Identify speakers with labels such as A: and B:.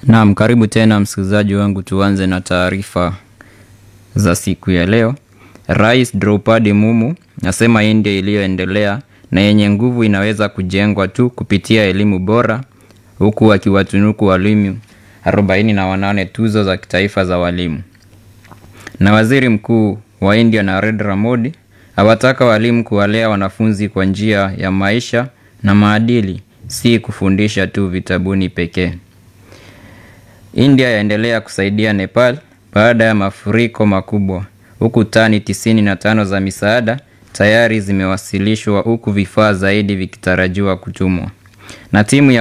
A: Naam, karibu tena msikilizaji wangu, tuanze na taarifa za siku ya leo. Rais Draupadi Mumu asema India iliyoendelea na yenye nguvu inaweza kujengwa tu kupitia elimu bora, huku akiwatunuku walimu 48 tuzo za kitaifa za walimu. Na waziri mkuu wa India Narendra Modi awataka walimu kuwalea wanafunzi kwa njia ya maisha na maadili, si kufundisha tu vitabuni pekee. India yaendelea kusaidia Nepal baada ya mafuriko makubwa, huku tani 95 za misaada tayari zimewasilishwa huku vifaa zaidi vikitarajiwa kutumwa. Na timu ya